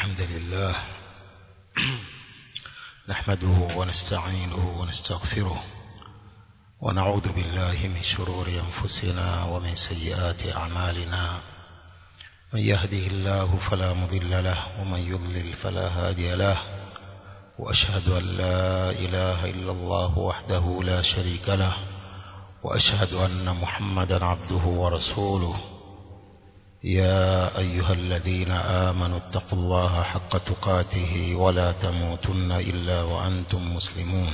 الحمد لله نحمده ونستعينه ونستغفره ونعوذ بالله من شرور أنفسنا ومن سيئات أعمالنا من يهده الله فلا مضل له ومن يضلل فلا هادي له وأشهد أن لا إله إلا الله وحده لا شريك له وأشهد أن محمدا عبده ورسوله يا أيها الذين آمنوا اتقوا الله حق تقاته ولا تموتن إلا وأنتم مسلمون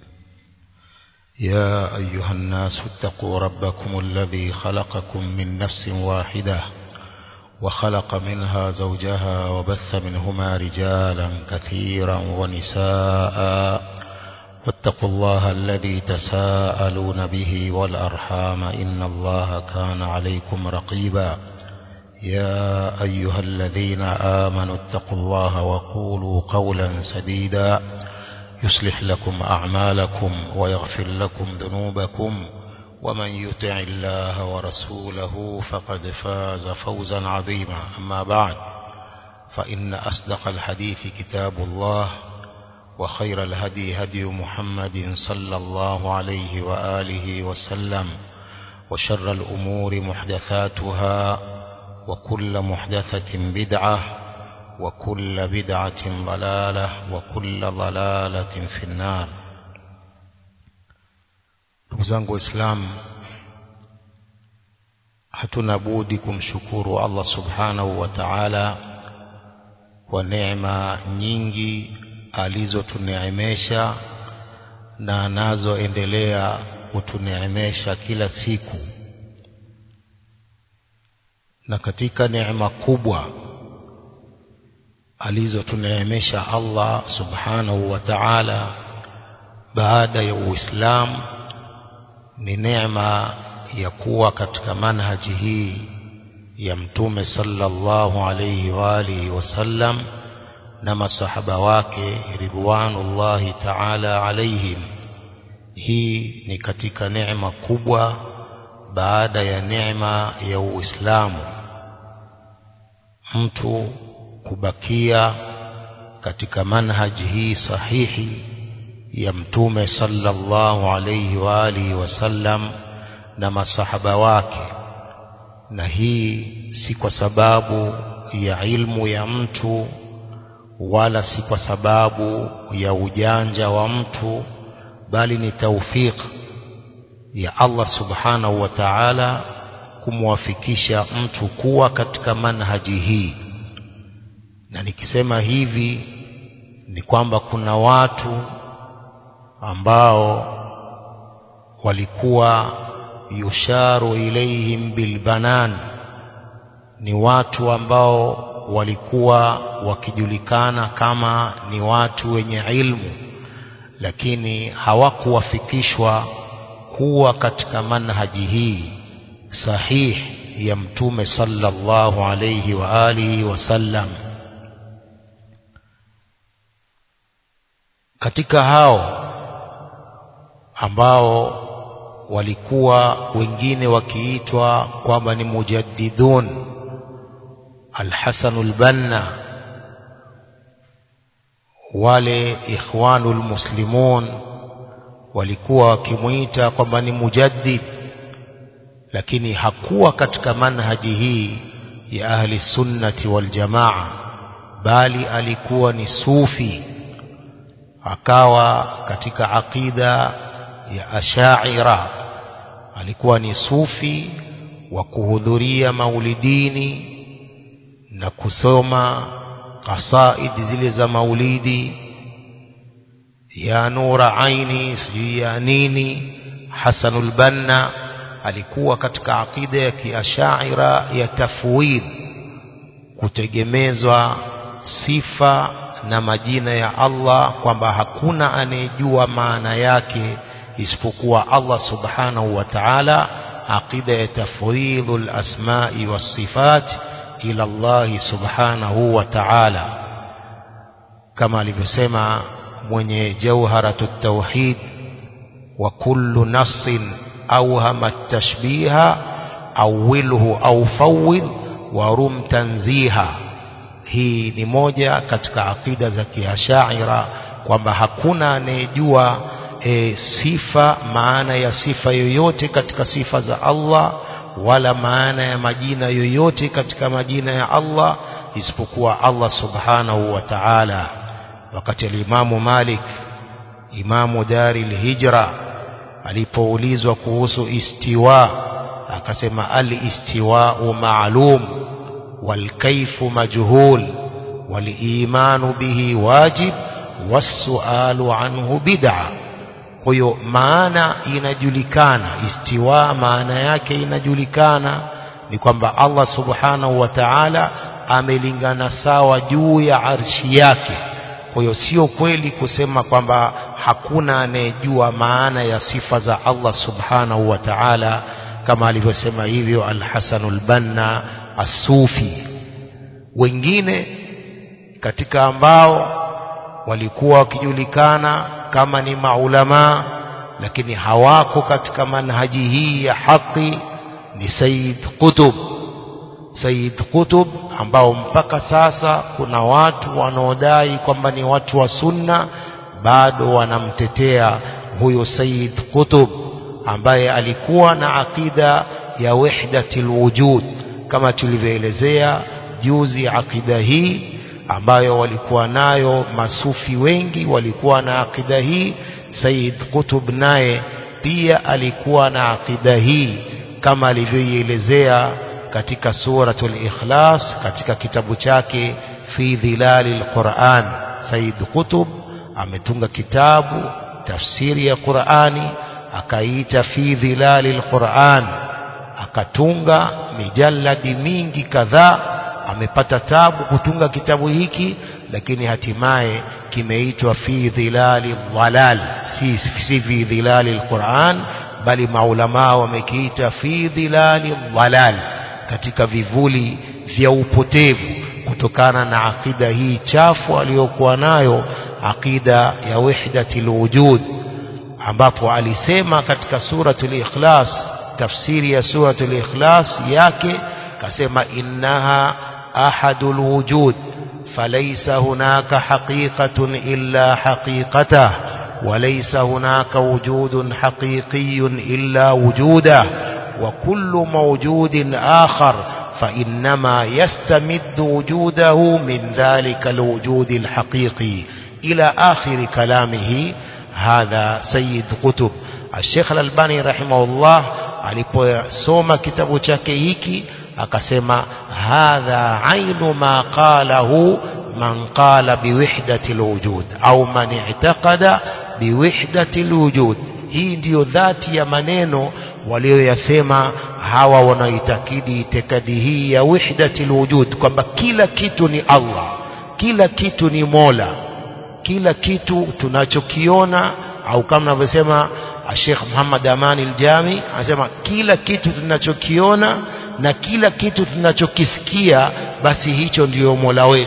يا أيها الناس اتقوا ربكم الذي خلقكم من نفس واحدة وخلق منها زوجها وبث منهما رجالا كثيرا ونساء واتقوا الله الذي تساءلون به والأرحام إن الله كان عليكم رقيبا يا أيها الذين آمنوا اتقوا الله وقولوا قولا سديدا يصلح لكم أعمالكم ويغفر لكم ذنوبكم ومن يطع الله ورسوله فقد فاز فوزا عظيما أما بعد فإن أصدق الحديث كتاب الله وخير الهدي هدي محمد صلى الله عليه وآله وسلم وشر الأمور محدثاتها وكل محدثة بدعة وكل بدعة ضلالة وكل ضلالة في النار ndugu Islam hatuna budi kumshukuru Allah subhanahu wa ta'ala kwa neema nyingi alizotuneemesha na anazoendelea kutuneemesha kila siku na katika neema kubwa alizotuneemesha Allah subhanahu wa ta'ala baada ya Uislamu ni neema ya kuwa katika manhaji hii ya mtume sallallahu alayhi wa alihi wasallam na masahaba wake ridwanullahi ta'ala alaihim hii ni katika neema kubwa baada ya neema ya Uislamu mtu kubakia katika manhaji hii sahihi ya mtume sallallahu alayhi wa alihi wasallam na masahaba wake na hii si kwa sababu ya ilmu ya mtu wala si kwa sababu ya ujanja wa mtu bali ni taufik ya Allah subhanahu wa ta'ala kumwafikisha mtu kuwa katika manhaji hii na nikisema hivi ni kwamba kuna watu ambao walikuwa yusharu ilaihim bilbanan ni watu ambao walikuwa wakijulikana kama ni watu wenye ilmu lakini hawakuwafikishwa kuwa katika manhaji hii sahih ya mtume sallallahu alayhi wa alihi wasallam katika hao ambao walikuwa wengine wakiitwa kwamba ni mujaddidun Al-Hasan al-Banna wale ikhwanul muslimun walikuwa wakimuita kwamba ni mujaddid lakini hakuwa katika manhaji hii ya ahli sunnati wal jamaa bali alikuwa ni sufi akawa katika aqida ya ashaira alikuwa ni sufi wa kuhudhuria maulidini na kusoma kasaidi zile za maulidi ya nura aini sijui ya nini Hasanul Banna alikuwa katika aqida ya kiashaira ya tafwid kutegemezwa sifa na majina ya Allah kwamba hakuna anayejua maana yake isipokuwa Allah subhanahu wa ta'ala aqida ya tafwidul asma'i was sifat ila Allah subhanahu wa ta'ala kama alivyosema mwenye jawharatut tauhid wa kullu nassin awhama at-tashbiha awwilhu aw fawwid wa rum tanziha hii ni moja katika akida za kiashaira kwamba hakuna anayejua e, sifa maana ya sifa yoyote katika sifa za Allah wala maana ya majina yoyote katika majina ya Allah isipokuwa Allah subhanahu wa ta'ala wakati alimamu Malik imamu dari hijra alipoulizwa kuhusu istiwa akasema al-istiwa'u ma'lum wal kayfu majhul wal imanu bihi wajib was-su'alu anhu bid'a kwa hiyo maana inajulikana istiwa maana yake inajulikana ni kwamba Allah subhanahu wa ta'ala amelingana sawa juu ya arshi yake kwa hiyo sio kweli kusema kwamba hakuna anayejua maana ya sifa za Allah subhanahu wa ta'ala kama alivyosema hivyo Al-Hasan al-Banna As-Sufi wengine katika ambao walikuwa wakijulikana kama ni maulama lakini hawako katika manhaji hii ya haki ni Sayyid Qutb Sayyid Qutb ambao mpaka sasa kuna watu wanaodai kwamba ni watu wa sunna bado wanamtetea huyo Sayyid Qutb ambaye alikuwa na akida ya wahdatil wujud kama tulivyoelezea juzi akida hii ambayo walikuwa nayo masufi wengi walikuwa na akida hii Sayyid Qutb naye pia alikuwa na akida hii kama alivyoielezea katika suratul ikhlas katika kitabu chake fi dhilalil Qur'an Sayyid Qutb ametunga kitabu tafsiri ya Qur'ani akaita fi dhilalil Qur'an akatunga mijalladi mingi kadhaa amepata tabu kutunga kitabu hiki lakini hatimaye kimeitwa fi dhilali dhalal si, si fi dhilali alquran bali maulama wamekiita fi dhilali dhalal katika vivuli vya upotevu kutokana na akida hii chafu aliyokuwa nayo akida ya wahdatil wujud ambapo alisema katika suratul ikhlas tafsiri ya suratul ikhlas yake kasema innaha ahadul wujud فليس هناك حقيقة إلا حقيقته وليس هناك وجود حقيقي إلا وجوده وكل موجود آخر فإنما يستمد وجوده من ذلك الوجود الحقيقي إلى آخر كلامه هذا سيد قطب الشيخ الألباني رحمه الله aliposoma kitabu chake hiki akasema hadha ainu ma qalahu man qala biwihdati alwujud au man i'taqada biwihdati alwujud hii ndiyo dhati ya maneno walioyasema hawa wanaoitakidi itikadi hii ya wihdati alwujud kwamba kila kitu ni Allah kila kitu ni Mola kila kitu tunachokiona au kama navyosema Sheikh Muhammad Amani Aljami anasema kila kitu tunachokiona na kila kitu tunachokisikia basi hicho ndiyo Mola wetu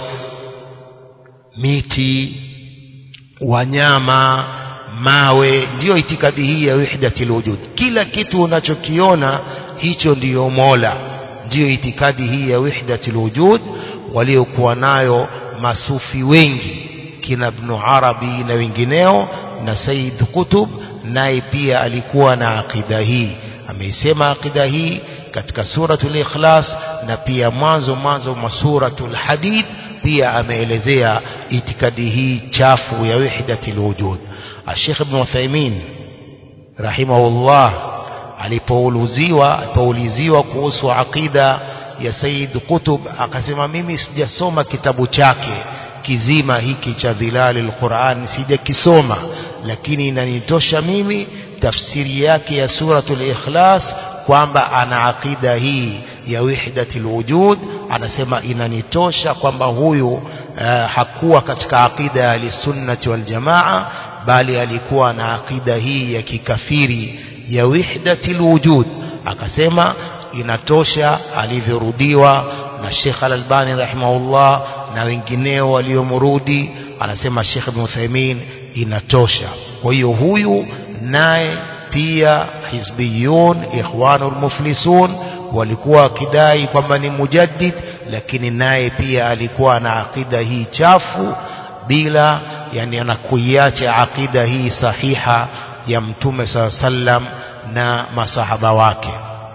miti wanyama mawe ndiyo itikadi hii ya wahdatil wujud kila kitu unachokiona hicho ndiyo Mola ndiyo itikadi hii ya wahdatil wujud waliokuwa nayo masufi wengi kina Ibn Arabi na wengineo na Said Qutb naye pia alikuwa na akida hii ameisema akida hii katika suratul ikhlas na pia mwanzo mwanzo mwa suratul hadid pia ameelezea itikadi hii chafu ya wahdatil wujud Sheikh Ibn Uthaymeen rahimahullah alipouliziwa alipouliziwa kuhusu akida ya Said Qutb akasema mimi sijasoma kitabu chake kizima hiki cha dhilali alquran sijakisoma lakini inanitosha mimi tafsiri yake ya suratul ikhlas kwamba ana akida hii ya wahdatil wujud anasema inanitosha kwamba huyu uh, hakuwa katika akida ya sunnati wal jamaa bali alikuwa na akida hii ya kikafiri ya wahdatil wujud akasema inatosha alivyorudiwa na Sheikh Al-Albani rahimahullah na wengineo waliomrudi anasema Sheikh Ibn Uthaymeen inatosha kwa hiyo huyu naye pia hizbiyun ikhwanul muflisun walikuwa wakidai kwamba ni mujaddid lakini naye pia alikuwa na akida hii chafu bila yani anakuiacha akida hii sahiha ya mtume saa sallam na masahaba wake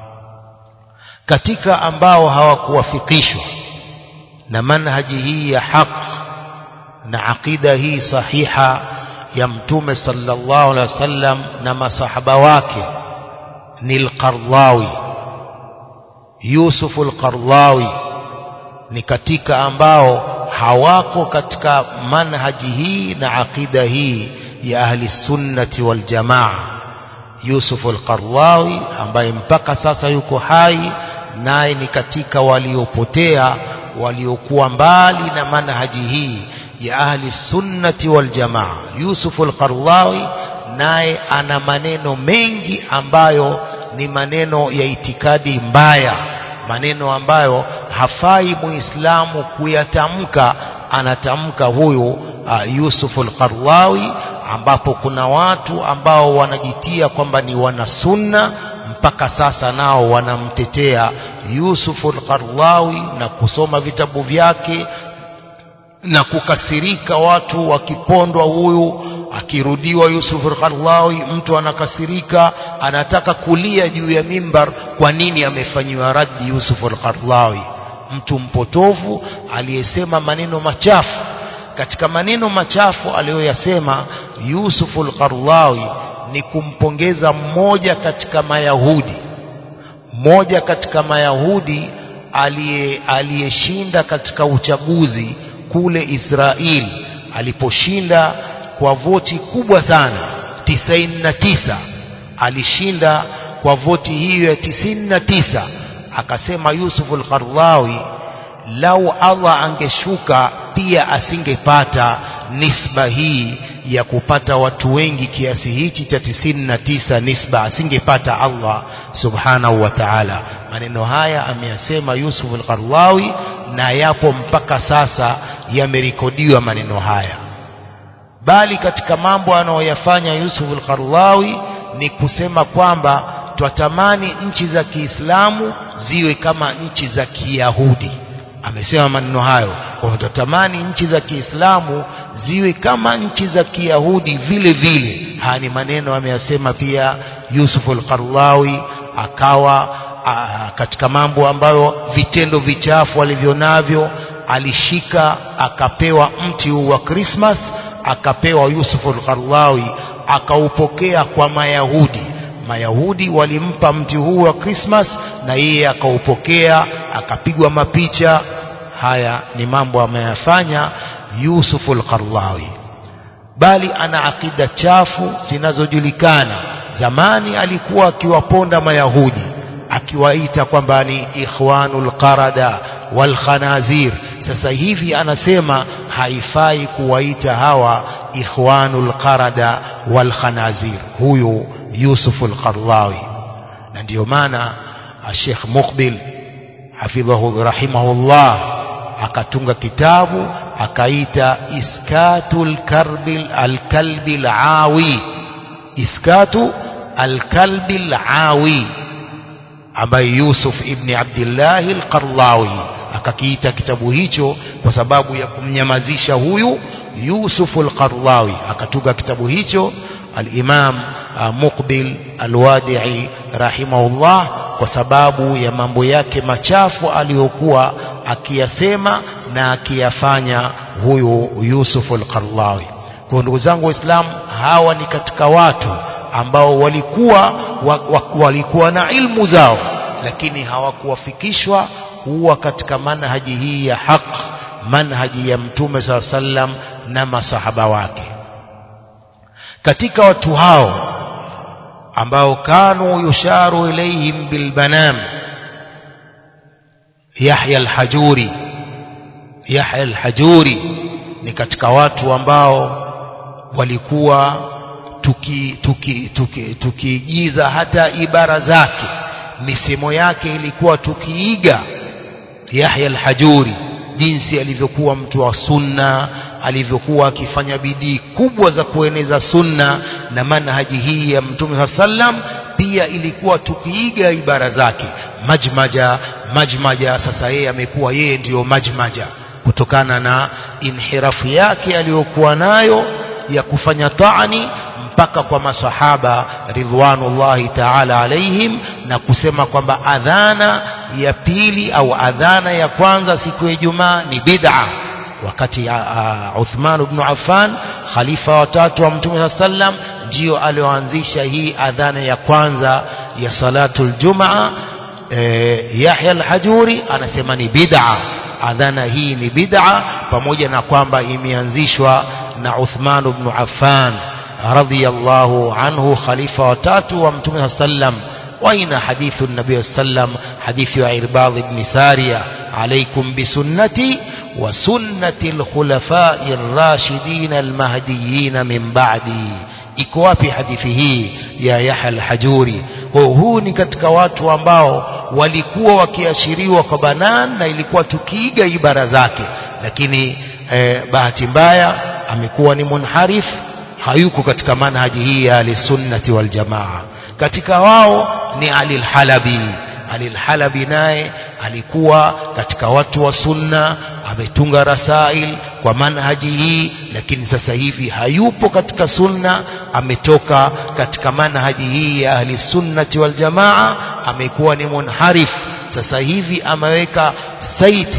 katika ambao hawakuwafikishwa na manhaji hii ya haq na akida hii sahiha ya mtume sallallahu alaihi wasallam na masahaba wake ni al-Qardawi Yusuf al-Qardawi ni katika ambao hawako katika manhaji hii na akida hii ya ahli sunnati wal jamaa Yusuf al-Qardawi ambaye mpaka sasa yuko hai naye ni katika waliopotea waliokuwa mbali na manhaji hii ya ahli sunnati wal jamaa Yusuf al-Qardawi naye ana maneno mengi ambayo ni maneno ya itikadi mbaya maneno ambayo hafai muislamu kuyatamka anatamka huyu uh, Yusuf al-Qardawi ambapo kuna watu ambao wanajitia kwamba ni wanasunna mpaka sasa nao wanamtetea Yusuf al-Qardawi na kusoma vitabu vyake na kukasirika watu wakipondwa huyu akirudiwa Yusuf al-Qardawi mtu anakasirika anataka kulia juu ya mimbar kwa nini amefanyiwa raddi Yusuf al-Qardawi mtu mpotovu aliyesema maneno machafu katika maneno machafu aliyoyasema Yusuf al-Qardawi ni kumpongeza mmoja katika mayahudi mmoja katika mayahudi aliyeshinda katika uchaguzi kule Israeli aliposhinda kwa voti kubwa sana 99 alishinda kwa voti hiyo ya 99 akasema Yusuf al-Qardawi lau Allah angeshuka pia asingepata nisba hii ya kupata watu wengi kiasi hichi cha 99 nisba asingepata Allah subhanahu wa ta'ala maneno haya ameyasema Yusuf al-Qardawi na yapo mpaka sasa yamerekodiwa maneno haya bali katika mambo anayoyafanya Yusuf al-Qardawi ni kusema kwamba twatamani nchi za Kiislamu ziwe kama nchi za Kiyahudi amesema maneno hayo kwamba twatamani nchi za Kiislamu ziwe kama nchi za Kiyahudi vile vile haya ni maneno ameyasema pia Yusuf al-Qardawi akawa a, katika mambo ambayo vitendo vichafu alivyonavyo alishika akapewa mti huu wa Christmas akapewa Yusuf al-Qardawi akaupokea kwa Mayahudi Mayahudi walimpa mti huu wa Christmas na yeye akaupokea akapigwa mapicha haya ni mambo ameyafanya Yusuf al-Qardawi bali ana akida chafu zinazojulikana zamani alikuwa akiwaponda Mayahudi akiwaita kwamba ni ikhwanul qarada wal khanazir sasa hivi anasema haifai kuwaita hawa ikhwanul qarada wal khanazir huyu Yusuf al-Qardawi na ndio maana Sheikh Muqbil hafidhahu rahimahullah akatunga kitabu akaita iskatul karbil al-kalbil awi iskatu al-kalbil awi ambaye Yusuf ibn Abdullah al-Qardawi akakiita kitabu hicho kwa sababu ya kumnyamazisha huyu Yusuf al-Qardawi akatunga kitabu hicho al-Imam Muqbil al-Wadi'i rahimahullah kwa sababu ya mambo yake machafu aliyokuwa akiyasema na akiyafanya huyu Yusuf al-Qardawi kwa ndugu zangu waislamu hawa ni katika watu ambao walikuwa wa, wa, walikuwa na ilmu zao lakini hawakuwafikishwa huwa katika manhaji hii ya haq manhaji ya mtume saa sallam na masahaba wake katika watu hao ambao kanu yusharu ilayhim bilbanam Yahya al-Hajuri Yahya al-Hajuri ni katika watu ambao walikuwa tukiigiza tuki, tuki, tuki hata ibara zake misemo yake ilikuwa tukiiga Yahya al-Hajuri jinsi alivyokuwa mtu wa sunna alivyokuwa akifanya bidii kubwa za kueneza sunna na manhaji hii ya Mtume sallam pia ilikuwa tukiiga ibara zake majmaja majmaja sasa yeye amekuwa yeye ndiyo majmaja kutokana na inhirafu yake aliyokuwa nayo ya kufanya taani mpaka kwa masahaba ridwanullahi taala alaihim na kusema kwamba adhana ya pili au adhana ya kwanza siku ya Ijumaa ni bid'a wakati uh, Uthman ibn Affan khalifa watatu wa Mtume sallam ndio alioanzisha hii adhana ya kwanza ya salatul Jumaa eh, Yahya al-Hajuri anasema ni bid'a adhana hii ni bid'a pamoja na kwamba imeanzishwa na Uthman ibn Affan radiyallahu anhu khalifa watatu wa Mtume sallam وأين حديث النبي صلى الله عليه وسلم حديث عرباض بن سارية عليكم بسنتي وسنة الخلفاء الراشدين المهديين من بعدي iko wapi hadithi hii ya Yahya al-Hajuri kwa huu ni katika watu ambao walikuwa wakiashiriwa kwa banan na ilikuwa tukiiga ibara zake lakini eh, bahati mbaya amekuwa ni munharif hayuko katika manhaji hii ya al-sunnati wal jamaa katika wao ni Ali al-Halabi Ali al-Halabi naye alikuwa katika watu wa sunna ametunga rasail kwa manhaji hii lakini sasa hivi hayupo katika sunna ametoka katika manhaji hii ya ahli sunnati wal jamaa amekuwa ni munharif sasa hivi ameweka site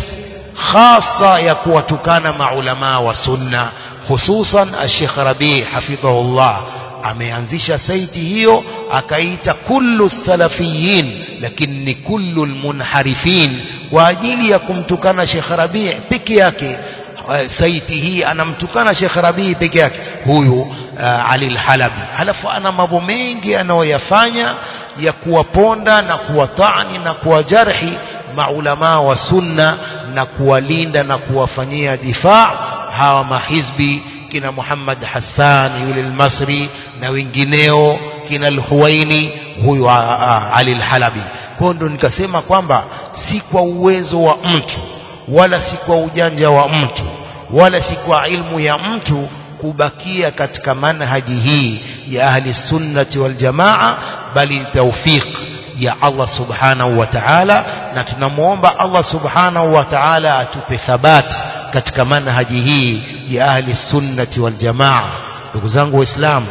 khasa ya kuwatukana maulamaa wa sunna hususan Sheikh Rabi hafidhahullah ameanzisha saiti hiyo akaita kullu salafiyin lakini ni kullu almunharifin kwa ajili ya kumtukana Sheikh Rabi peke yake saiti hii anamtukana Sheikh Rabi peke yake huyu uh, Ali al-Halabi halafu ana mambo mengi anayoyafanya ya kuwaponda na kuwatani na kuwajarhi maulamaa wa sunna na kuwalinda na kuwafanyia difaa hawa mahizbi kina Muhammad Hassan yule al-Masri na wengineo kina al-Huwaini huyu Ali al-Halabi kwa ndo nikasema kwamba si kwa uwezo wa mtu wala si kwa ujanja wa mtu wala si kwa ilmu ya mtu kubakia katika manhaji hii ya ahli sunnati wal jamaa bali ni tawfiq ya Allah subhanahu wa ta'ala na tunamuomba Allah subhanahu wa ta'ala atupe thabati katika manhaji hii ya ahli sunnati wal jamaa ndugu zangu waislamu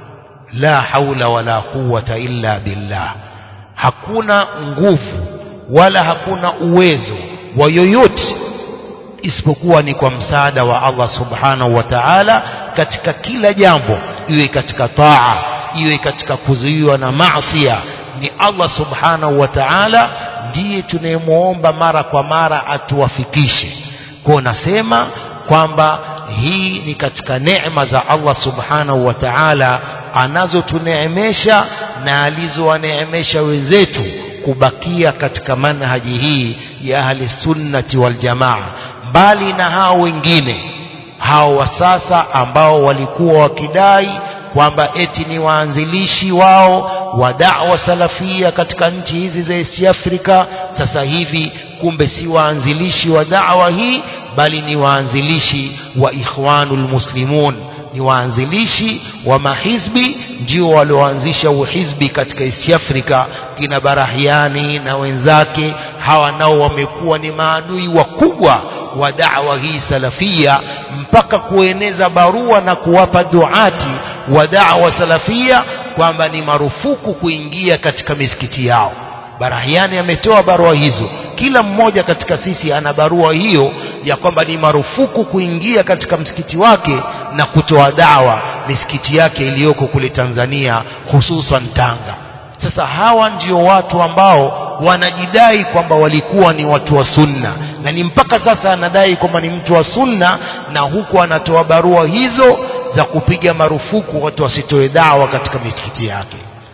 la haula wala quwwata illa billah hakuna nguvu wala hakuna uwezo wa yoyote isipokuwa ni kwa msaada wa Allah subhanahu wa ta'ala katika kila jambo iwe katika taa iwe katika kuzuiwa na maasiya ni Allah subhanahu wa ta'ala ndiye tunayemwomba mara kwa mara atuwafikishe kwa nasema kwamba hii ni katika neema za Allah subhanahu wa ta'ala anazotuneemesha na alizowaneemesha wenzetu kubakia katika manhaji hii ya ahli sunnati wal jamaa mbali na hao wengine hao wa sasa ambao walikuwa wakidai kwamba eti ni waanzilishi wao wa da'wa salafia katika nchi hizi za East Africa sasa hivi kumbe si waanzilishi wa da'wa hii bali ni waanzilishi wa ikhwanul muslimun ni waanzilishi wa mahizbi ndio walioanzisha uhizbi katika East Africa kina Barahiani na wenzake hawa nao wamekuwa ni maadui wakubwa wa da'wa hii salafia mpaka kueneza barua na kuwapa duati wa da'wa salafia kwamba ni marufuku kuingia katika misikiti yao Barahiani ametoa barua hizo kila mmoja katika sisi ana barua hiyo ya kwamba ni marufuku kuingia katika msikiti wake na kutoa dawa misikiti yake iliyoko kule Tanzania hususan Tanga sasa hawa ndio watu ambao wanajidai kwamba walikuwa ni watu wa sunna na ni mpaka sasa anadai kwamba ni mtu wa sunna na huku anatoa barua hizo za kupiga marufuku watu wasitoe dawa katika misikiti yake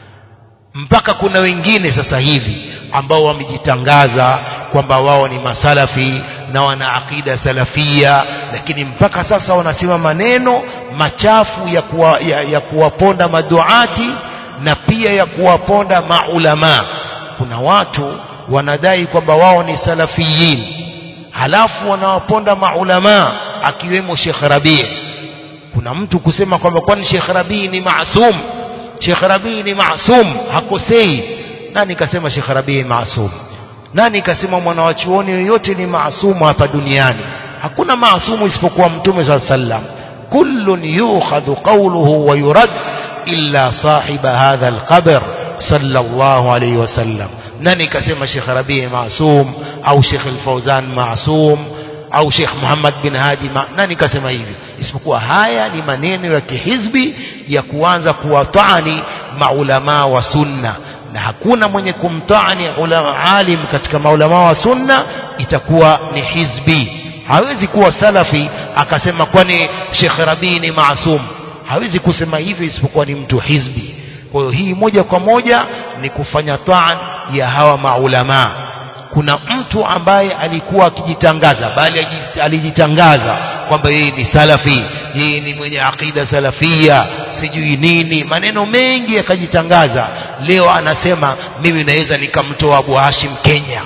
mpaka kuna wengine sasa hivi ambao wamejitangaza kwamba wao ni masalafi na wana akida salafia lakini mpaka sasa wanasema maneno machafu ya, kuwa, ya, ya kuwaponda maduati na pia ya kuwaponda maulama kuna watu wanadai kwamba wao ni salafiyin halafu wanawaponda maulama akiwemo Sheikh Rabi kuna mtu kusema kwamba kwani Sheikh Rabi ni maasum Sheikh Rabii ni maasum hakosei nani kasema Sheikh Rabii ni maasum nani kasema mwanawachuoni yoyote ni maasumu hapa duniani hakuna maasumu isipokuwa mtume saa sallam kullun yukhadhu qawluhu wa yurad illa sahiba hadha alqabr sallallahu alayhi wasallam nani kasema Sheikh Rabii maasum au Sheikh Al-Fauzan maasum au Sheikh Muhammad bin Hadi ma, nani kasema hivi isipokuwa haya ni maneno ya kihizbi ya kuanza kuwatani maulama wa sunna na hakuna mwenye kumtani ulama alim katika maulama wa sunna itakuwa ni hizbi hawezi kuwa salafi akasema kwani Sheikh Rabii ni maasum hawezi kusema hivyo isipokuwa ni mtu hizbi kwa hiyo hii moja kwa moja ni kufanya taan ya hawa maulama kuna mtu ambaye alikuwa akijitangaza bali alijitangaza kwamba yeye ni salafi yeye ni mwenye akida salafia sijui nini maneno mengi akajitangaza leo anasema mimi naweza nikamtoa Abu Hashim Kenya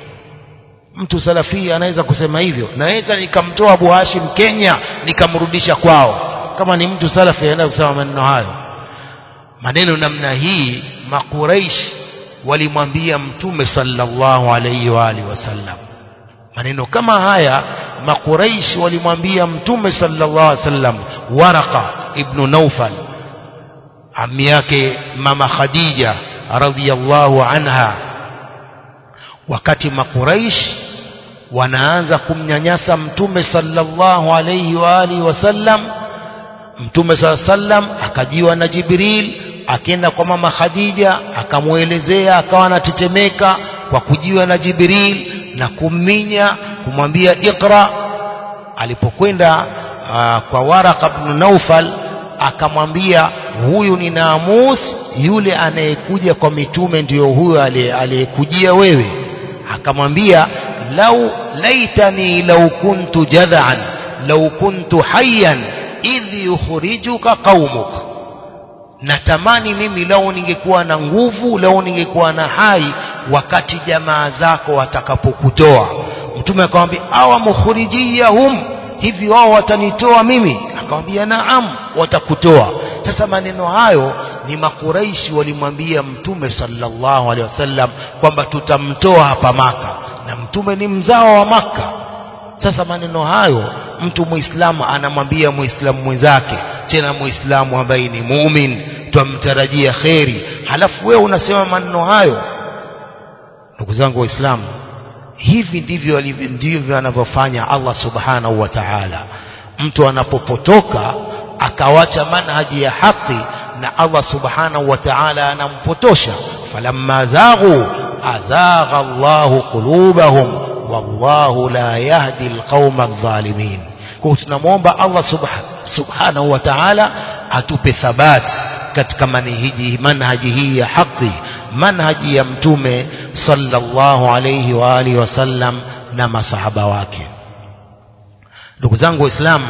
mtu salafia anaweza kusema hivyo naweza nikamtoa Abu Hashim Kenya nikamrudisha kwao kama ni mtu salafi anaweza kusema maneno hayo maneno namna hii makuraish walimwambia mtume sallallahu alayhi wa alihi wasallam maneno kama haya makuraish walimwambia mtume sallallahu alayhi wasallam waraqa ibn naufal ami yake mama khadija radhiyallahu anha wakati makuraish wanaanza kumnyanyasa mtume sallallahu alayhi wa alihi wasallam mtume sallallahu alayhi wasallam akajiwa na jibril akaenda kwa mama Khadija akamwelezea akawa anatetemeka kwa kujiwa na Jibril na kumminya kumwambia ikra alipokwenda uh, kwa Waraka ibn Naufal akamwambia huyu ni Namus yule anayekuja kwa mitume ndiyo huyo aliyekujia wewe akamwambia lau laitani lau kuntu jadhan lau kuntu hayyan idh yukhrijuka qaumuka natamani mimi lao ningekuwa na nguvu lao ningekuwa na hai wakati jamaa zako watakapokutoa mtume akamwambia awa mukhrijiyahum hivi wao watanitoa mimi akamwambia naam watakutoa sasa maneno hayo ni makuraishi walimwambia mtume sallallahu alaihi wasallam kwamba tutamtoa hapa maka na mtume ni mzao wa maka sasa maneno hayo mtu muislamu anamwambia muislamu mwenzake tena muislamu ambaye ni mumin twamtarajia kheri halafu wewe unasema maneno hayo ndugu zangu waislamu hivi ndivyo ndivyo anavyofanya Allah subhanahu wa ta'ala mtu anapopotoka akawacha manhaji ya haki na Allah subhanahu wa ta'ala anampotosha falamma zaghu azagha Allahu qulubahum wallahu la yahdi alqauma adh-dhalimin kwa tunamwomba Allah subhanahu wa ta'ala atupe thabati katika manhaji manhaji hii ya haki manhaji ya mtume sallallahu alayhi wa alihi wasallam na masahaba wake ndugu zangu waislamu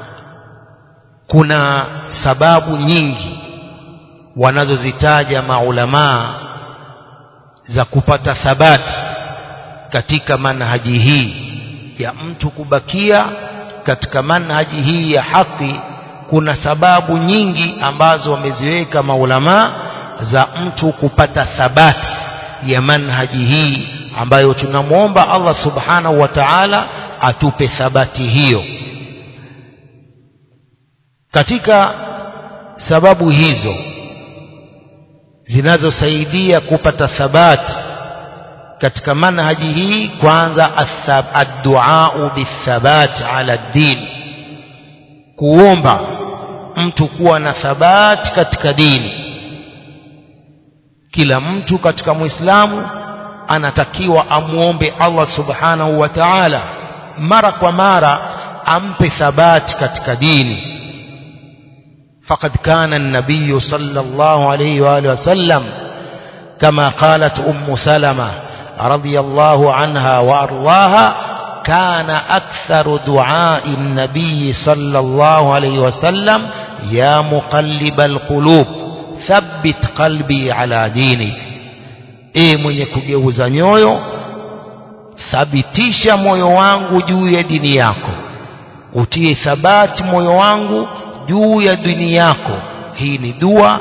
kuna sababu nyingi wanazozitaja maulamaa za kupata thabati katika manhaji hii ya mtu kubakia katika manhaji hii ya haki kuna sababu nyingi ambazo wameziweka maulamaa za mtu kupata thabati ya manhaji hii ambayo tunamwomba Allah subhanahu wa ta'ala atupe thabati hiyo katika sababu hizo zinazosaidia kupata thabati katika manhaji hii kwanza ad-du'a bithabat ala din kuomba mtu kuwa na thabati katika dini kila mtu katika muislamu anatakiwa amuombe Allah subhanahu wa ta'ala mara kwa mara ampe thabati katika dini فقد كان النبي صلى الله عليه وآله وسلم كما قالت أم سلمة رضي الله عنها وأرضاها كان أكثر دعاء النبي صلى الله عليه وسلم يا مقلب القلوب ثبت قلبي على دينك e mwenye kugeuza nyoyo thabitisha moyo wangu juu ya dini yako utie thabati moyo wangu juu ya dini yako hii ni dua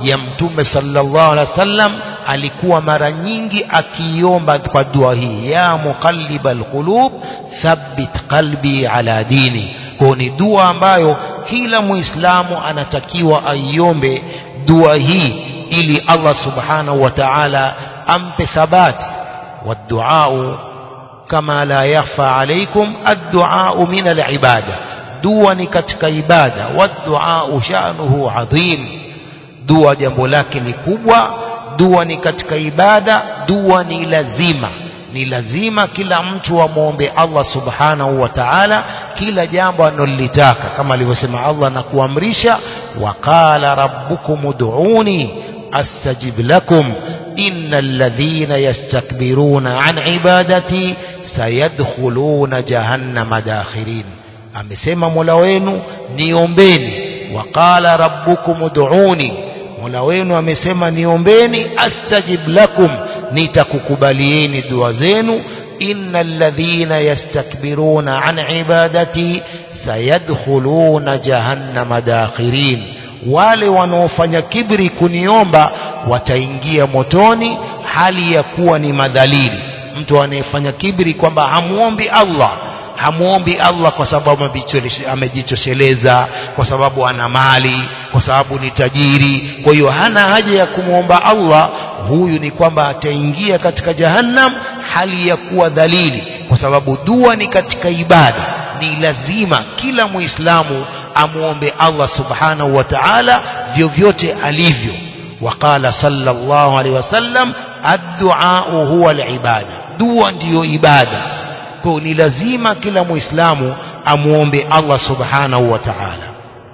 ya mtume sallallahu alaihi wasallam alikuwa mara nyingi akiomba kwa dua hii ya muqallibal qulub thabbit qalbi ala dini kwa ni dua ambayo kila muislamu anatakiwa aiombe dua hii ili Allah subhanahu wa ta'ala ampe thabati والدعاء كما لا يخفى عليكم الدعاء من العبادة dua ni katika ibada wadduau shanuhu adhim dua jambo lake ni kubwa dua ni katika ibada dua ni lazima ni lazima kila mtu amwombe Allah subhanahu wa ta'ala kila jambo analolitaka kama alivyosema Allah na kuamrisha waqala rabbukum ud'uni astajib lakum innal ladhina yastakbiruna an ibadati sayadkhuluna jahannama dakhirin amesema Mola wenu niombeni waqala rabbukum ud'uni Mola wenu amesema niombeni astajib lakum nitakukubalieni dua zenu innal ladhina yastakbiruna an ibadati sayadkhuluna jahannama dakhirin wale wanaofanya kibri kuniomba wataingia motoni hali ya kuwa ni madhalili mtu anayefanya kibri kwamba hamuombi Allah hamuombi Allah kwa sababu amejitosheleza kwa sababu ana mali kwa sababu ni tajiri kwa hiyo hana haja ya kumwomba Allah huyu ni kwamba ataingia katika jahannam hali ya kuwa dhalili kwa sababu dua ni katika ibada ni lazima kila muislamu amuombe Allah subhanahu wa ta'ala vyovyote alivyo وقال صلى الله عليه وسلم الدعاء هو العبادة dua ndiyo ibada kwa ni lazima kila muislamu amuombe Allah subhanahu wa ta'ala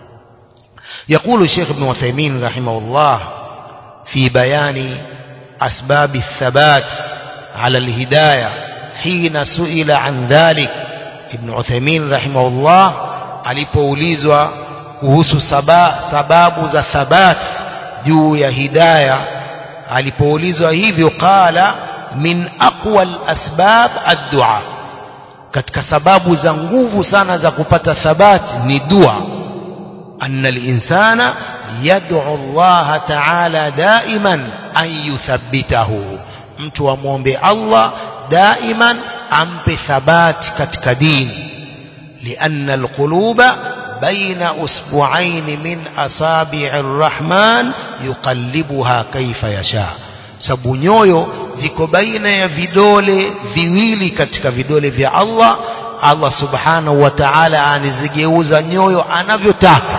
يقول الشيخ ابن عثيمين رحمه الله في بيان أسباب الثبات على الهداية حين سئل عن ذلك ابن عثيمين رحمه الله alipoulizwa kuhusu sababu za thabat juu ya hidaya alipoulizwa hivyo qala min aqwa al-asbab ad-du'a katika sababu za nguvu sana za kupata thabati ni dua anna al-insana yad'u Allah ta'ala daiman an yuthabbitahu mtu amwombe Allah daiman ampe thabati katika dini لأن القلوب بين أسبوعين من أصابع الرحمن يقلبها كيف يشاء sababu nyoyo ziko baina ya vidole viwili katika vidole vya Allah Allah subhanahu wa ta'ala anizigeuza nyoyo anavyotaka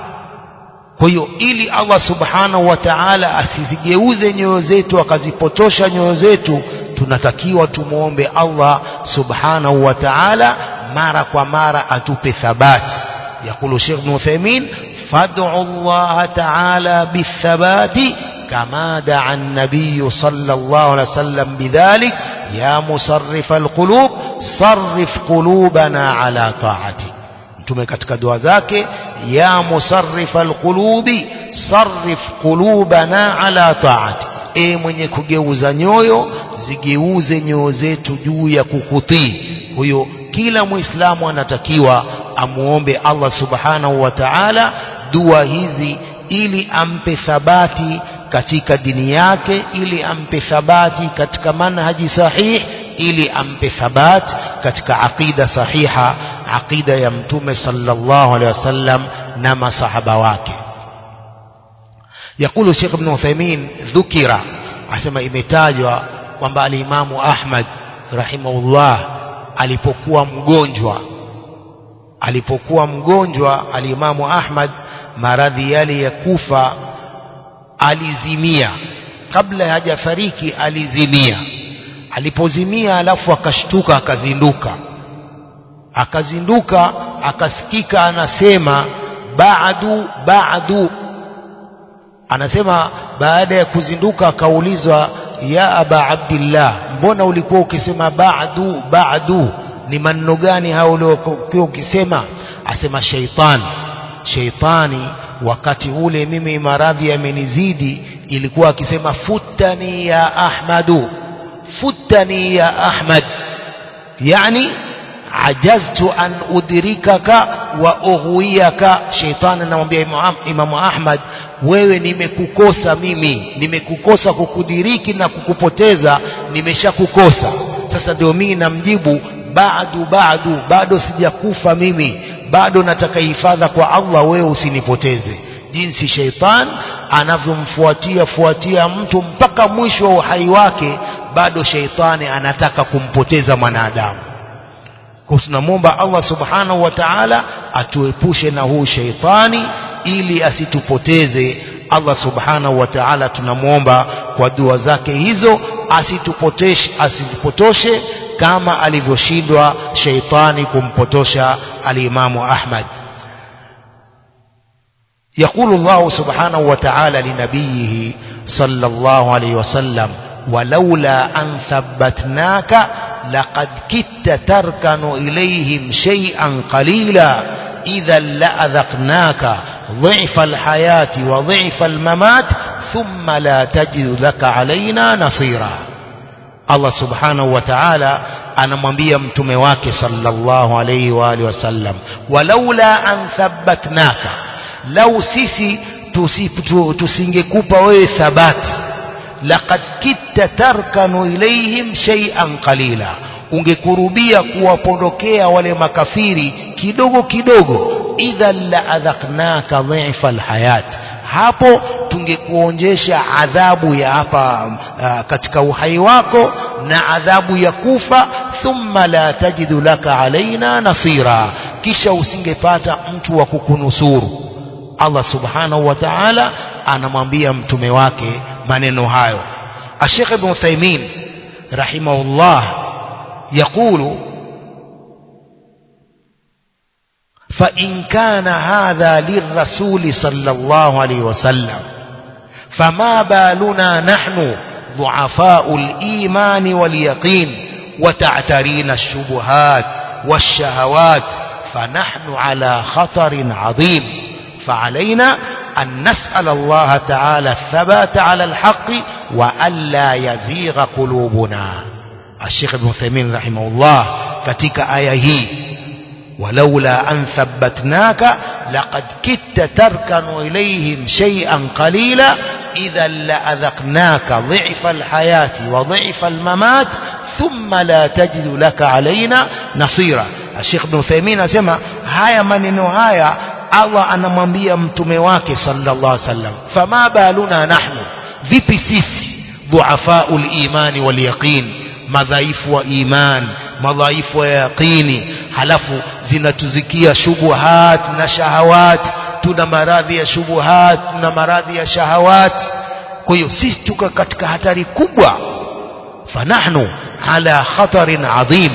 kwa hiyo ili Allah subhanahu wa ta'ala asizigeuze nyoyo zetu akazipotosha nyoyo zetu tunatakiwa tumwombe Allah subhanahu wa ta'ala mara kwa mara atupe thabati يقول شيخ ابن عثيمين فادعوا الله تعالى بالثبات كما دعا النبي صلى الله عليه وسلم بذلك يا مصرف القلوب صرف قلوبنا على طاعتك mtume katika dua zake ya musarrifa alqulubi sarrif qulubana ala taati e mwenye kugeuza nyoyo zigeuze nyoyo zetu juu ya kukutii huyo kila muislamu anatakiwa amuombe Allah subhanahu wa ta'ala dua hizi ili ampe thabati katika dini yake ili ampe thabati katika manhaji sahih ili ampe thabati katika aqida sahiha aqida ya mtume sallallahu alaihi wasallam na masahaba wake يقول الشيخ ابن عثيمين ذكر asema imetajwa kwamba alimamu Ahmad rahimahullah alipokuwa mgonjwa alipokuwa mgonjwa alimamu Ahmad maradhi yale ya kufa alizimia kabla hajafariki alizimia alipozimia alafu akashtuka akazinduka akazinduka akasikika anasema baadu baadu anasema baada ya kuzinduka akaulizwa ya aba abdillah mbona ulikuwa ukisema baadu baadu ni maneno gani hao uliokuwa ukisema asema sheitan sheitani wakati ule mimi maradhi yamenizidi ilikuwa akisema futani ya ahmadu futani ya ahmad yani ajaztu an udrikaka wa ughwiyaka sheitani anamwambia imamu ahmad wewe nimekukosa mimi nimekukosa kukudiriki na kukupoteza nimeshakukosa sasa ndio mimi namjibu bado bado bado sijakufa mimi bado nataka hifadha kwa Allah wewe usinipoteze jinsi sheitan anavyomfuatia fuatia mtu mpaka mwisho wa uhai wake bado sheitani anataka kumpoteza mwanadamu kwa tunamwomba Allah subhanahu wa ta'ala atuepushe na huu sheitani ili asitupoteze Allah subhanahu wa ta'ala tunamwomba kwa dua zake hizo asitupoteshe asitupotoshe kama alivyoshindwa sheitani kumpotosha alimamu Ahmad يقول الله سبحانه وتعالى لنبيه صلى الله عليه وسلم ولولا أن ثبتناك لقد كدت تركن إليهم شيئا قليلا إذا لأذقناك ضعف الحياة وضعف الممات ثم لا تجد لك علينا نصيرا الله سبحانه وتعالى anamwambia mtume wake sallallahu alayhi wa alihi wasallam walaula an thabbatnaka lau sisi tusingekupa wewe thabati laqad kitta tarkanu ilaihim shay'an qalila ungekurubia kuwapondokea wale makafiri kidogo kidogo idhan la adhaqnaka dhifa alhayat hapo tungekuonjesha adhabu ya hapa uh, katika uhai wako na adhabu ya kufa thumma la tajidu laka alaina nasira kisha usingepata mtu wa kukunusuru Allah subhanahu wa ta'ala anamwambia mtume wake maneno hayo Sheikh Ibn Uthaymeen rahimahullah يقول فإن كان هذا للرسول صلى الله عليه وسلم فما بالنا نحن ضعفاء الإيمان واليقين وتعترين الشبهات والشهوات فنحن على خطر عظيم فعلينا أن نسأل الله تعالى الثبات على الحق وألا يزيغ قلوبنا الشيخ ابن ثيمين رحمه الله كتك آية هي ولولا أن ثبتناك لقد كدت تركن إليهم شيئا قليلا إذا لأذقناك ضعف الحياة وضعف الممات ثم لا تجد لك علينا نصيرا الشيخ ابن ثيمين أسمى هاي من هاي Allah anamwambia mtume wake sallallahu alaihi wasallam fama baluna nahnu vipi sisi dhuafaul imani wal yaqin madhaifu wa iman madhaifu wa yaqini halafu zinatuzikia shubuhat na shahawat tuna maradhi ya shubuhat na maradhi ya shahawat kwa hiyo sisi tuko katika hatari kubwa fanahnu ala khatarin adhim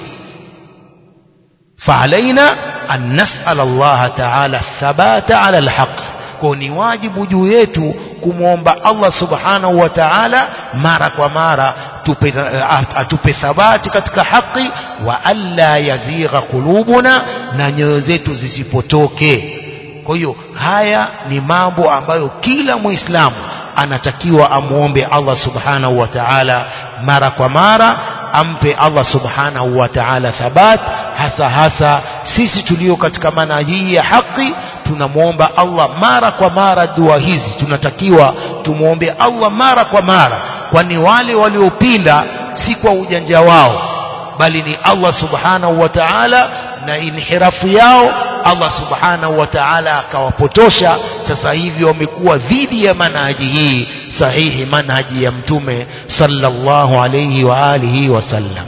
فعلينا أن نسأل الله تعالى الثبات على الحق كوني واجب جويتو kumwomba Allah subhanahu wa ta'ala mara kwa mara tupe, atupe thabati katika haki wa alla yazigha qulubuna na nyoyo zetu zisipotoke kwa hiyo haya ni mambo ambayo kila muislamu anatakiwa amwombe Allah subhanahu wa ta'ala mara kwa mara ampe Allah subhanahu wa ta'ala thabat hasa hasa sisi tulio katika manhaji ya haki tunamwomba Allah mara kwa mara dua hizi tunatakiwa tumwombe Allah mara kwa mara kwani wale waliopinda si kwa ujanja wao bali ni Allah subhanahu wa ta'ala na inhirafu yao Allah subhanahu wa ta'ala akawapotosha sasa hivi wamekuwa dhidi ya manhaji hii sahihi manhaji ya mtume sallallahu alayhi wa alihi wasallam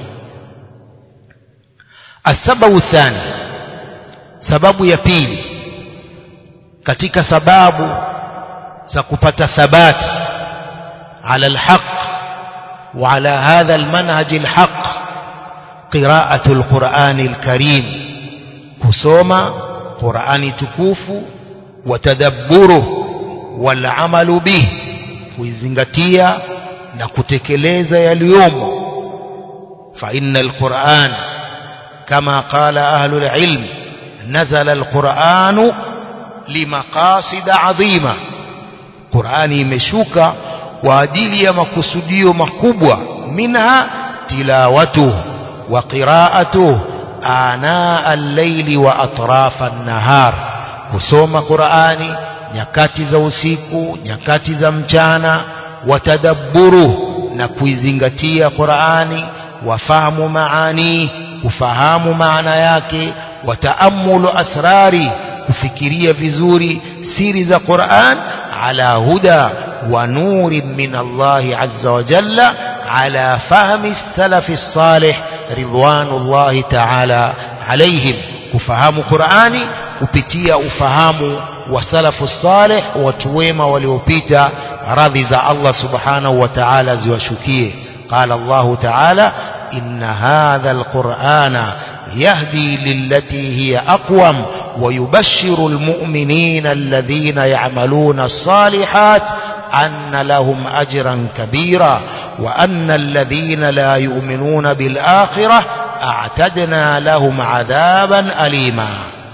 السبب الثاني sababu ya pili katika sababu za kupata thabati ala alhaq wa ala hadha almanhaj alhaq qira'atu alquran alkarim kusoma qurani tukufu wa tadabburuhu wal amalu bih kuizingatia na kutekeleza yaliyomo fa innal quran كما قال أهل العلم نزل القرآن لمقاصد عظيمة قرآن يمشوك وأدلي مقصدي مكبوة منها تلاوته وقراءته آناء الليل وأطراف النهار kusoma Qur'ani nyakati za usiku nyakati za mchana watadabburu na kuizingatia Qur'ani wafahamu maani kufahamu maana yake wataamulu asrari kufikiria vizuri siri za Qur'an ala huda wa nurin min Allah azza wa jalla ala fahmi salafi salih ridwanullahi ta'ala alaihim kufahamu Qur'ani kupitia ufahamu wa salafu salih watu wema waliopita radhi za Allah subhanahu wa ta'ala ziwashukie qala Allah ta'ala inna hadha alqur'ana يهدي للتي هي أقوم ويبشر المؤمنين الذين يعملون الصالحات أن لهم أجرا كبيرا وأن الذين لا يؤمنون بالآخرة أعتدنا لهم عذابا أليما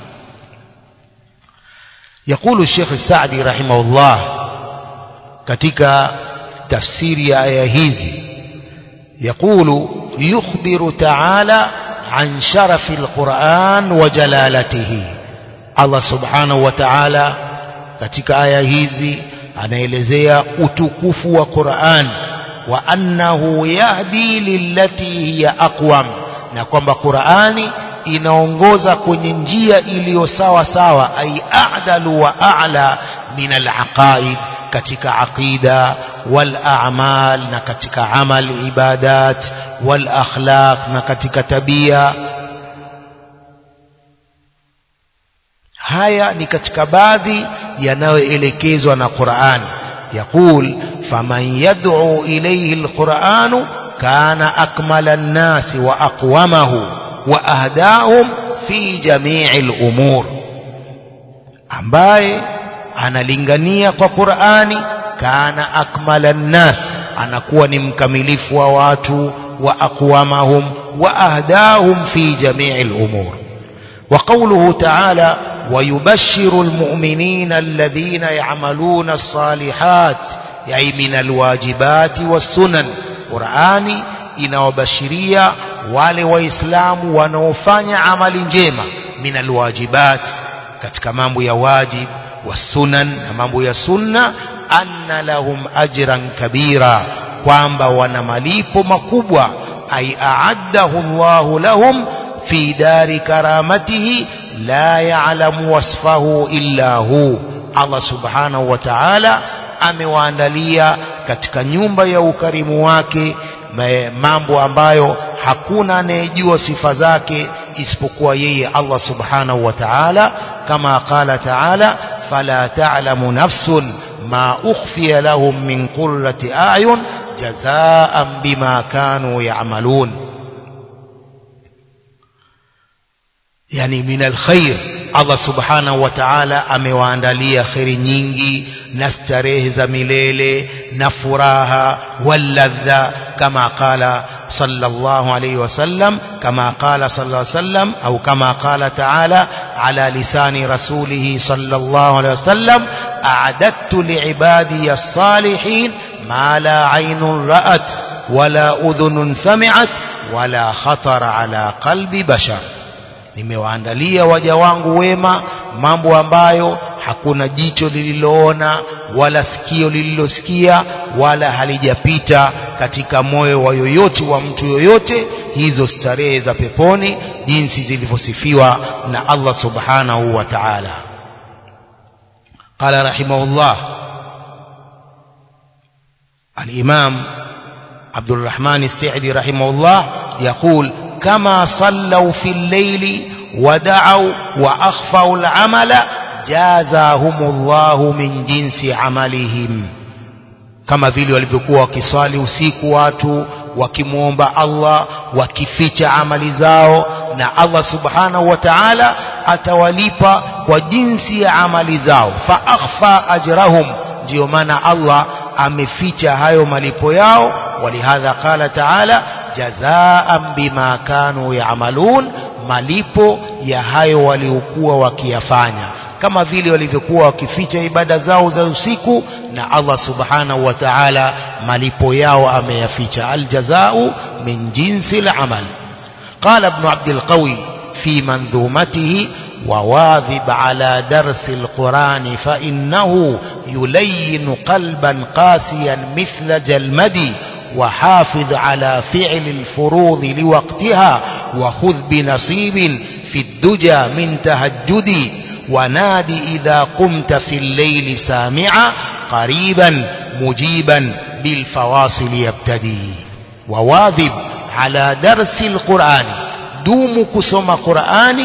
يقول الشيخ السعدي رحمه الله katika tafsiri ya aya hizi يقول يخبر تعالى عن شرف القرآن وجلالته الله سبحانه وتعالى katika aya hizi anaelezea utukufu wa Qur'an wa annahu yahdi lillati hiya aqwam na kwamba Qur'ani inaongoza kwenye njia iliyo sawa sawa ay a'dalu wa a'la min al-aqaid katika aqida wal a'mal na katika amal ibadat wal akhlaq na katika tabia haya ni katika baadhi yanayoelekezwa na Qur'an يقول فمن يدعو إليه القرآن كان أكمل الناس وأقومه وأهداهم في جميع الأمور ambaye analingania kwa Qur'ani kana akmala nnas anakuwa ni mkamilifu wa watu wa aqwamahum wa ahdahum fi jami'il umur wa qawluhu ta'ala ويبشر المؤمنين الذين يعملون الصالحات أي من الواجبات والسنن قرآني inawabashiria wale waislamu wanaofanya amali njema min alwajibat katika mambo ya wajib wasunan na mambo ya sunna anna lahum ajran kabira kwamba wana malipo makubwa ay aaddahu Allahu lahum fi dari karamatihi la ya'lamu wasfahu illa hu Allah subhanahu wa ta'ala amewaandalia katika nyumba ya ukarimu wake mambo ambayo hakuna anayejua sifa zake isipokuwa yeye Allah subhanahu wa ta'ala kama qala ta'ala fala ta'lamu nafsun ma ukhfiya lahum min qurrati a'yun jazaan bima kanu ya'malun yani min alkhair Allah subhanahu wa ta'ala amewaandalia khairi nyingi na starehe za milele na furaha walladha kama qala sallallahu alayhi wasallam kama qala sallallahu alayhi wasallam au kama qala ta'ala ala lisani rasulih sallallahu alayhi wasallam a'adattu li'ibadi as-salihin ma la 'aynun ra'at wala udhunun sami'at wala khatara ala qalbi bashar nimewaandalia waja wangu wema mambo ambayo hakuna jicho lililoona wala sikio lililosikia wala halijapita katika moyo wa yoyote wa mtu yoyote hizo starehe za peponi jinsi zilivyosifiwa na Allah subhanahu wa ta'ala قال رحمه الله الإمام عبد الرحمن السعدي رحمه الله يقول كما صلوا في الليل ودعوا وأخفوا العمل جازاهم الله من جنس عملهم kama vile walivyokuwa wakiswali usiku watu wakimwomba Allah wakificha amali zao na Allah subhanahu wa ta'ala atawalipa kwa jinsi ya amali zao fa akhfa ajrahum ndio maana Allah ameficha hayo malipo yao walihadha qala ta'ala jazaan bima kanu yaamalun malipo ya hayo waliokuwa wakiyafanya kama vile walivyokuwa wakificha ibada zao za usiku na Allah subhanahu wa ta'ala malipo yao ameyaficha aljazau min jinsi al-amal قال ابن عبد القوي في منظومته وواظب على درس القرآن فإنه يلين قلبا قاسيا مثل جلمدي وحافظ على فعل الفروض لوقتها وخذ بنصيب في الدجى من تهجدي ونادي إذا قمت في الليل سامعا قريبا مجيبا بالفواصل يبتدي وواظب على درس القرآن دوم كسم قرآن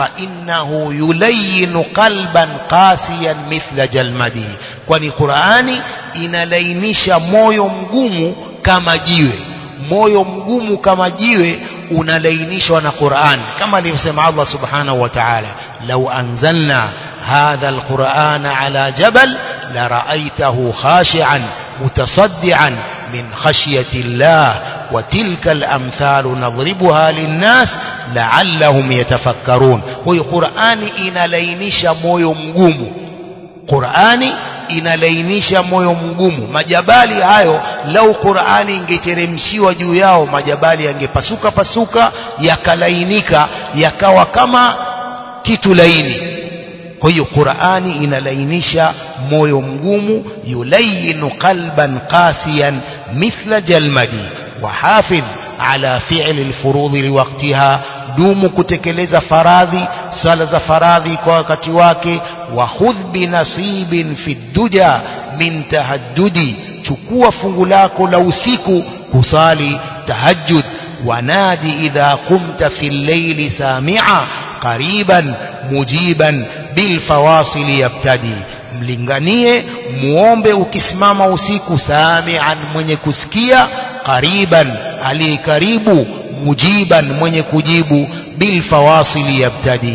فإنه يلين قلبا قاسيا مثل جلمده kwani Qur'ani inalainisha moyo mgumu kama jiwe moyo mgumu kama jiwe unalainishwa na Qur'an kama alivyosema Allah subhanahu wa ta'ala law anzalna hadha alqur'ana ala jabal la ra'aytahu khashi'an mutasaddian min khashyati Allah wa tilka al-amthal nadribuha lin-nas la'allahum yatafakkarun huyo Qur'ani inalainisha moyo mgumu Qur'ani inalainisha moyo mgumu majabali hayo lau Qur'ani ingeteremshiwa juu yao majabali yangepasuka pasuka yakalainika yakawa kama kitu laini kwa hiyo Qur'ani inalainisha moyo mgumu yulayinu qalban qasiyan mithla jalmadi wahafidh ala fi'li alfurudhi liwaqtiha dumu kutekeleza faradhi sala za faradhi kwa wakati wake wa khudh binasibin fi duja min tahajjudi chukua fungu lako la usiku kusali tahajjud wanadi idha qumta fi llaili sami'a qariban mujiban bil fawasil yabtadi mlinganie muombe ukisimama usiku sami'an mwenye kusikia qariban aliye karibu mujiban mwenye kujibu bil fawasil yabtadi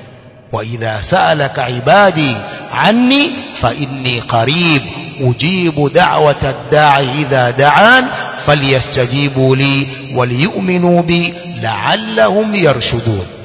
وإذا سألك عبادي عني فإني قريب أجيب دعوة الداعي إذا دعان فليستجيبوا لي وليؤمنوا بي لعلهم يرشدون